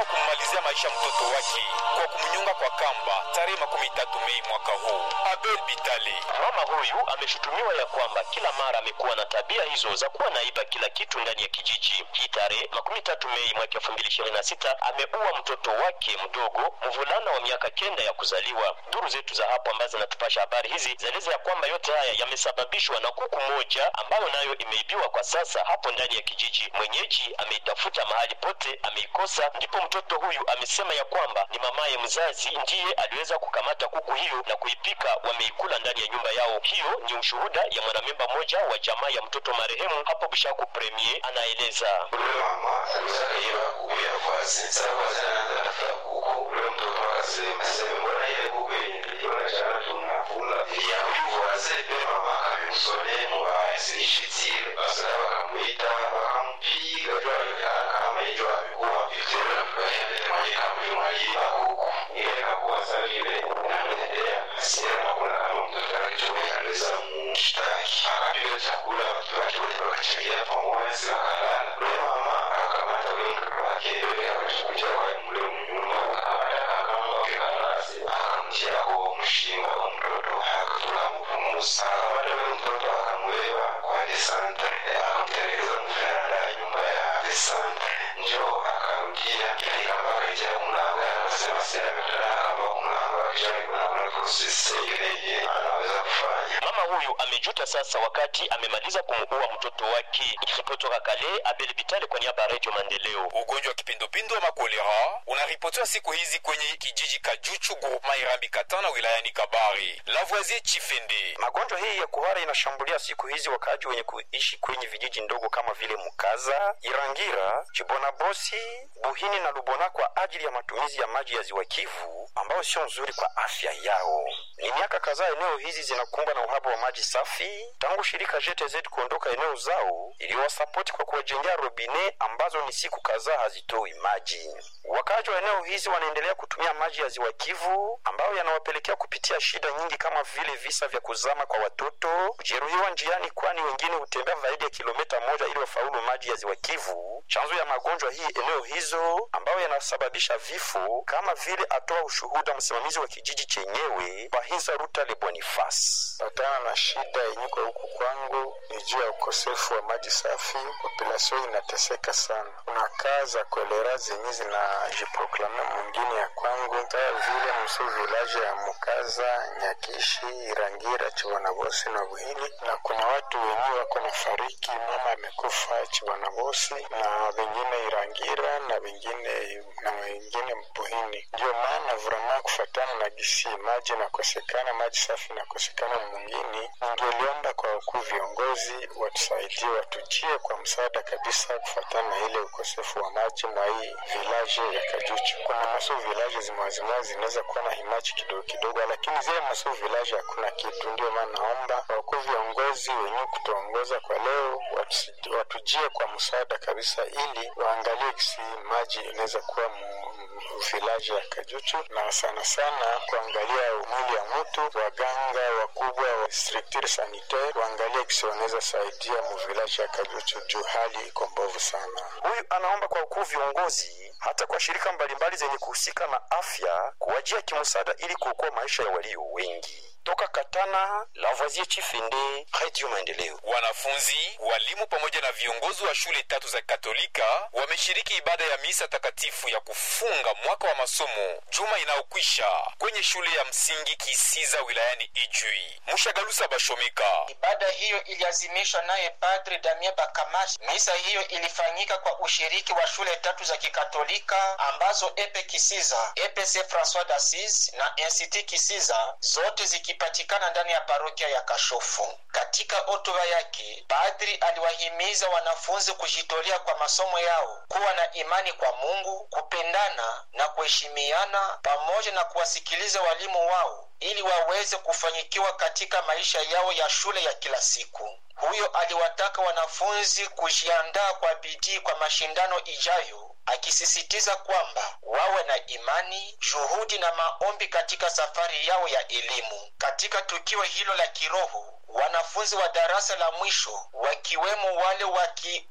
wa kummalizia maisha mtoto wake kwa kumnyonga kwa kamba tarehe makumi tatu Mei mwaka huu. Abel Bitali Mama huyu ameshutumiwa ya kwamba kila mara amekuwa na tabia hizo za kuwa naiba kila kitu ndani ya kijiji. Hii tarehe makumi tatu Mei mwaka elfu mbili ishirini na sita ameua mtoto wake mdogo mvulana wa miaka kenda ya kuzaliwa. Duru zetu za hapo ambazo zinatupasha habari hizi zaeleza ya kwamba yote haya yamesababishwa na kuku moja ambayo nayo imeibiwa kwa sasa hapo ndani ya kijiji. Mwenyeji ameitafuta mahali pote, ameikosa. Ndipo mtoto huyu amesema ya kwamba ni mamaye mzazi ndiye aliweza kukamata kuku hiyo na kuipika, wameikula ndani ya nyumba yao. Hiyo ni ushuhuda ya mwanamemba mmoja wa jamaa ya mtoto marehemu hapo Bishaku Premier, anaeleza. ule mama alizakaiba kuku ya kwazi sasa kwazi anaanza tafuta kuku ule mtoto akasema sema mbona ile kuku yenye niliona jana tunakula ya huyu wazee pe mama akamsonea mbaya sinishitile basi na wakamuita wakampiga jua kama hiyo amekuwa vitendo vya mwenye kama mwalimu kuku ile kakuwa sasa ile namtendea hasira na kuna kama mtoto alichomea aliweza mshtaki akapiga chakula watu wake wote wakachangia pamoja si wakalala ule mama akakamata ule mtoto wake yule akachukulia kwa mle mnyumba akawataka kama wakikalasi akamtia kwa mshinga wa mtoto akatula mpumusa akamata ule mtoto akamweba kwa desante akamtelekeza mveranda ya nyumba ya desante njo akarudia katika mpaka ija kumlango akasema sina ametaka kama kumlango akishari kuna kuna prosesi ile yenye anaweza kufanya Mama huyu amejuta sasa wakati amemaliza kumuua mtoto wake. Ikiripoti toka Kale, Abel Bitale kwa niaba ya Radio Maendeleo. Ugonjwa wa kipindupindu ama kolera unaripotiwa siku hizi kwenye kijiji Kajuchu groupema Irambi Katana wilayani Kabari. Lavoisier Chifende Magonjwa hii ya kuhara inashambulia siku hizi wakaaji wenye kuishi kwenye vijiji ndogo kama vile Mukaza, Irangira, Chibonabosi, Buhini na Lubona kwa ajili ya matumizi ya maji ya ziwa Kivu ambayo sio nzuri kwa afya yao. Ni miaka kadhaa eneo hizi zinakumbwa na uhaba wa maji safi tangu shirika JTZ kuondoka eneo zao iliyowasapoti kwa kuwajengea robine ambazo ni siku kadhaa hazitoi maji. Wakaaji wa eneo hizi wanaendelea kutumia maji ya ziwa Kivu ambayo yanawapelekea kupitia shida nyingi kama vile visa vya kuzama kwa watoto, kujeruhiwa njiani, kwani wengine hutembea zaidi ya kilomita moja ili wafaulu maji ya ziwa Kivu. Chanzo ya magonjwa hii eneo hizo ambayo yanasababisha vifo kama vile atoa ushuhuda msimamizi wa kijiji chenyewe Bahinza Rutale Boniface. patana na shida yenye kwa huku kwangu ni juu ya ukosefu wa maji safi. Populasio inateseka sana. Kuna kaa za kolera zenye zinajiproklame mwingine ya kwangu, kama vile msu vilaje ya Mukaza, Nyakishi, Irangira, Chibonabosi na Buhili, na kuna watu wenyewe wako na fariki, mama amekufa Chibonabosi na wengine Irangira na wengine na wengine Buhini. Ndio maana vrema kufatana na gisi maji nakosekana, maji safi nakosekana mwingine, ningeliomba kwa wakuu viongozi watusaidie, watujie kwa msaada kabisa, kufatana na ile ukosefu wa maji mwa hii vilaje ya Kajuchu. Kuna maso vilaje zimwazimwa zinaweza kuwa na himaji kidogo kidogo, lakini zile maso vilaje hakuna kitu. Ndio maana naomba wakuu viongozi wenyewe kutuongoza kwa leo watusi- watujie kwa msaada kabisa, ili waangalie kisi maji inaweza kuwa mu vilaji ya Kajuchu na sana sana kuangalia mwili ya mtu, waganga wakubwa wa structure sanitaire waangalie kisi wanaweza saidia mu vilaji ya Kajuchu juu hali iko mbovu sana. Huyu anaomba kwa ukuu viongozi hata kwa shirika mbalimbali zenye kuhusika na afya kuwajia kimsaada ili kuokoa maisha ya walio wengi. Toka Katana, Lavoisier Chifende, Radio Maendeleo. Wanafunzi, walimu pamoja na viongozi wa shule tatu za Katolika wameshiriki ibada ya misa takatifu ya kufunga mwaka wa masomo juma inayokwisha kwenye shule ya msingi Kisiza wilayani Ijui. Mushagalusa Bashomeka Ibada hiyo iliazimishwa naye Padre Damien Bakamashi. Misa hiyo ilifanyika kwa ushiriki wa shule tatu za Kikatolika ambazo Epe Kisiza, EPC Francois d'Assise na NCT Kisiza, zote zikipatikana ndani ya parokia ya Kashofu. Katika hotuba yake, padri aliwahimiza wanafunzi kujitolea kwa masomo yao, kuwa na imani kwa Mungu, kupendana na kuheshimiana, pamoja na kuwasikiliza walimu wao ili waweze kufanyikiwa katika maisha yao ya shule ya kila siku. Huyo aliwataka wanafunzi kujiandaa kwa bidii kwa mashindano ijayo, akisisitiza kwamba wawe na imani, juhudi na maombi katika safari yao ya elimu. Katika tukio hilo la kiroho, wanafunzi wa darasa la mwisho wakiwemo wale waki